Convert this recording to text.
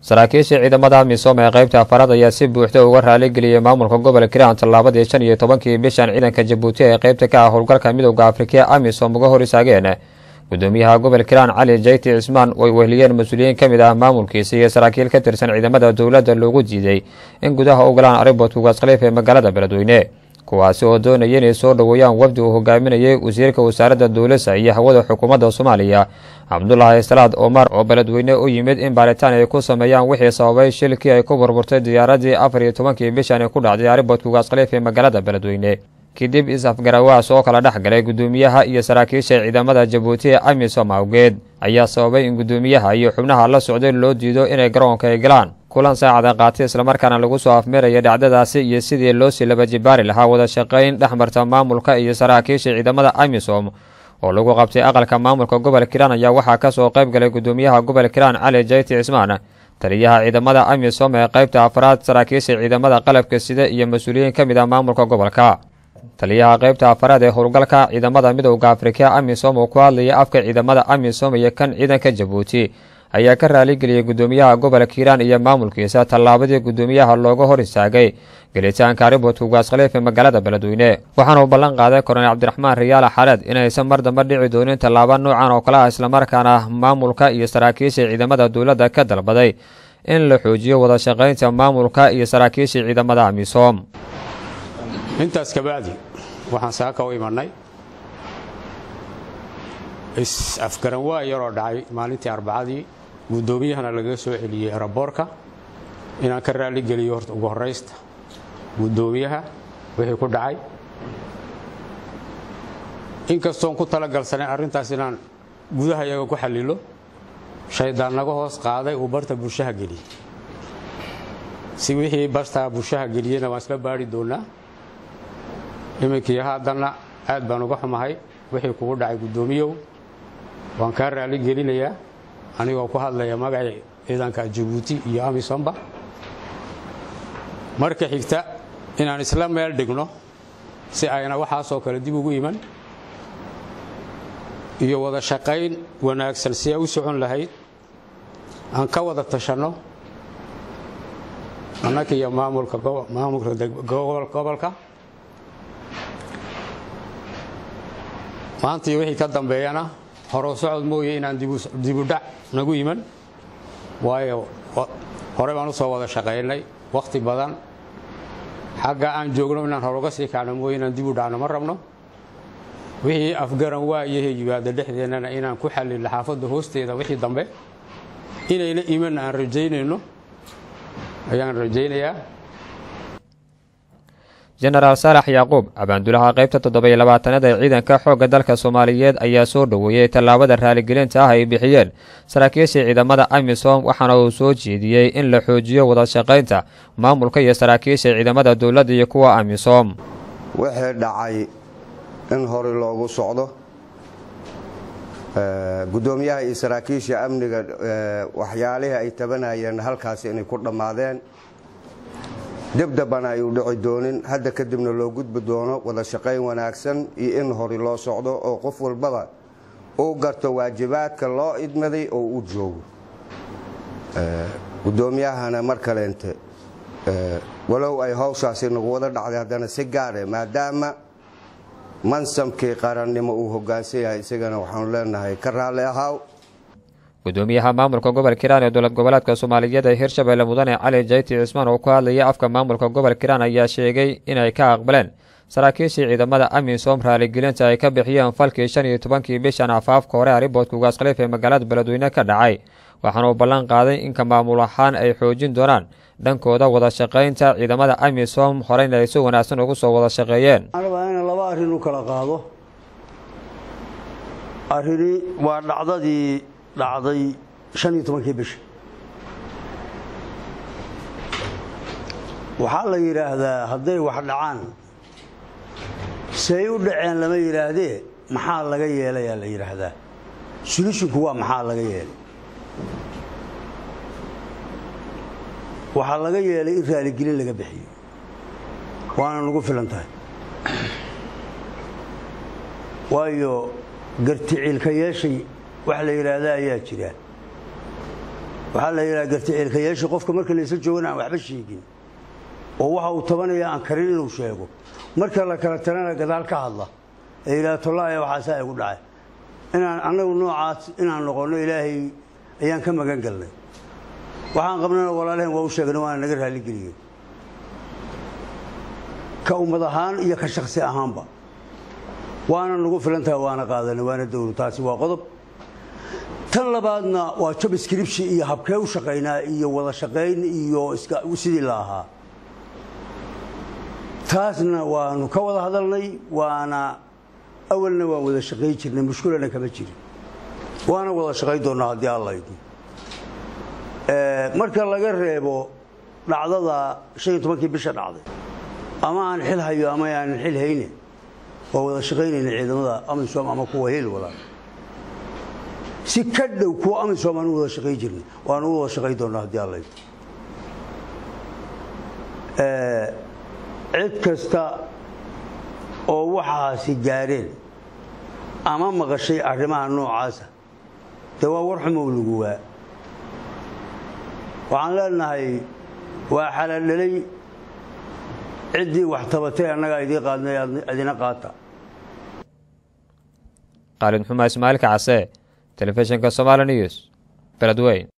saraakiisha ciidamada misom ee qaybta afaraad ayaa si buuxda uga raaligeliyey maamulka gobolka hiiraan tallaabadii shan iyo tobankii bishan ciidanka jabuuti ee qaybta ka ah howlgalka midowda afrika amisom uga hor istaageen gudoomiyaha gobolka hiiraan cali jayti cismaan way wehliyeen mas-uuliyiin ka mid ah maamulkiisa iyo saraakiil ka tirsan ciidamada dowladda loogu diiday in gudaha u galaan aribot ugaas khaliif ee magaalada beledweyne kuwaasi oo doonaya inay soo dhoweeyaan wafdi uu hogaaminayay wasiirka wasaaradda dowlasa iyo hawada xukuumadda soomaaliya cabdulaahi salaad omar oo beledweyne u yimid in baaritaan ay ku sameeyaan wixii sababay shilkii ay ku burburtay diyaaradii afar iyo tobankii bishan ku dhacday aribot ugaas khaliif ee magaalada beledweyne kadib is-afgarawaas oo kala dhex galay gudoomiyaha iyo saraakiisha ciidamada jabuuti ee amisom awgeed ayaa sababay in gudoomiyaha iyo xubnaha la socday loo diido inay garoonka ay galaan kulan saacada qaatay islamarkaana lagu soo afmeeraya dhacdadaasi iyo sidii loosii laba jibaari lahaa wada shaqayn dhex marta maamulka iyo saraakiisha ciidamada amisom oo lagu qabtay aqalka maamulka gobolka hiiraan ayaa waxaa kasoo qayb galay gudoomiyaha gobolka hiiraan cali jayti cismaan taliyaha ciidamada amisom ee qaybta afraad saraakiisha ciidamada qalabka sida iyo mas-uuliyiin ka mid ah maamulka gobolka taliyaha qaybta afaraad ee howlgalka ciidamada midowda afrika amisom oo ku hadlaya afka ciidamada amisom iyo kan ciidanka jabuuti ayaa ka raaligeliyey gudoomiyaha gobolka hiiraan iyo maamulkiisa tallaabadii gudoomiyaha looga hor istaagay gelitaanka aribot ugaas khaliif ee magaalada beledweyne waxaana uu ballan qaaday korneyl cabdiraxmaan riyaala xaleed inaysan mar dambe dhici doonin tallaabo noocan oo kale ah islamarkaana maamulka iyo saraakiisha ciidamada dowladda ka dalbaday in la xoojiyo wada shaqaynta maamulka iyo saraakiisha ciidamada amisom intaas kabacdi waxaan saaka u imanay is-afgaran waa yaroo dhacay maalintii arbacadii guddoomiyahana lagaga soo celiyey eraboorka inaan ka raaligeliyo horta ugu horraysta guddoomiyaha wixii ku dhacay inkastoon ku talagalsanay arrintaas inaan gudaha iyaga ku xallilo shaydaan naga hoos qaaday uu barta bulshaha geliyey si wixii bartaa bulshaha geliyeyna waan isla baari doonaa iminkii haddana aad baan uga xumahay wixii kugu dhacay guddoomiyow waan kaa raali gelinayaa anigoo ku hadlaya magacii ciidanka jabuuti iyo amisomba marka xigta inaan isla meel dhigno si ayna waxaasoo kale dib ugu iman iyo wada shaqayn wanaagsan si ay u socon lahayd aan ka wada tashanno annaka iyo maamulka gobolka maantii wixii ka dambeeyana horo socod mooye inaan dibudhac nagu iman waayo hore baan u soo wada shaqaynay wakhti badan xagga aan joogno inaan hore uga sii kacno mooye inaan dibu dhacno ma rabno wixii afgaran waa iyo yimaada dhexdeennana inaan ku xallilno xaafadda hoosteeda wixii dambe inayna imanna aan rajaynayno ayaan rajaynayaa jenaraal saalax yacquub abaandulaha qaybta toddoba-iyo labaatanaad ee ciidanka xoogga dalka soomaaliyeed ayaa soo dhoweeyey tallaabada raaligelinta ah ay bixiyeen saraakiisha ciidamada amisom waxaana uu soo jeediyey in la xoojiyo wada shaqaynta maamulka iyo saraakiisha ciidamada dowladda iyo kuwa amisom wixii dhacay in hore loogu socdo guddoomiyaha iyo saraakiisha amniga waxyaalihii ay tabanayeen halkaasi inay ku dhammaadeen dibdabana ay u dhici doonin hadda kadibna loo gudbi doono wada shaqayn wanaagsan iyo in hore loo socdo oo qof walbaba uu garto waajibaadka loo idmaday oo u joogo guddoomiyahana mar kaleente walow ay hawshaasi nagu wada dhacday haddana si gaare maadaama mansamkii qarannimo uu hoggaansan yahay isagana waxaanu leenahay ka raalli ahaaw gudoomiyaha maamulka gobolka hiiraan ee dowlad goboleedka soomaaliyeed ee hirshabelle mudane cali jayti cismaan oo ku hadlaya afka maamulka gobolka hiiraan ayaa sheegay inay ka aqbaleen saraakiishii ciidamada amisom raaligelinta ay ka bixiyeen falkii shan iyo tobankii bishan afaafka hore ariboodka ugaas khaliif ee magaalada beledweyne ka dhacay waxaana uu ballan qaaday inka maamul ahaan ay xoojin doonaan dhankooda wada shaqaynta ciidamada amisom horeyna ay si wanaagsan ugu soo wada shaqeeyeen ina laba arrin u kala qaado arrini waa dhacdadii dhacday shan iyo tobankii bisha waxaa la yidhaahdaa hadday wax dhacaan say u dhaceen lama yidhaahdee maxaa laga yeelayaa la yidhaahdaa solishinku waa maxaa laga yeelay waxaa laga yeelay in raaligelin laga bixiyo waana nagu filan tahay waayo garticiilka yeeshay wax la yidhaahda ayaa jira waxaa la yidhaha garticiilkayaasha qofka marka laysa joogana aan waxba sheegin oo waxa uu tabanaya aan karin inuu sheego marka la kala talana gadaal ka hadla ee yidhaha tollaaya waxaasaa igu dhacay inaan annagu noocaas inaan noqonno ilaahay ayaan ka magan galnay waxaan qabnana walaalaheen waa u sheegna waana naga raalligeliyeen ka ummad ahaan iyo ka shaksi ahaanba waana nagu filantaha waana qaadanay waana dowlo taasi waa qodob tan labaadna waa job scription iyo habkee u shaqaynaa iyo wada shaqayn iyo sidii la ahaa taasna waanu ka wada hadalnay waana awalna waan wada shaqayn jirnay mushkulana kama jirin waana wada shaqayn doonnaa haddii alla idmo marka laga reebo dhacdada shan iyo tobankii bisha dhacday ama aan xil hayo ama aanan xil hayne waa wada shaqaynayna ciidamada amisom ama kuwa hel walaal si ka dhow kuwa amisom aan u wada shaqayn jirnay waanu u wada shaqayn doonnaa haddii alla idmo cid kasta oo waxaasi gaadheen ama maqashay arrimaha noocaasa dee waa war xumow lagu waa waxaan leenahay waa xalaaldhalay ciddii wax tabatay annagaa idiin qaadnay idina qaata khaalid xumaa ismaailka case telefishinka somaali news beledweyn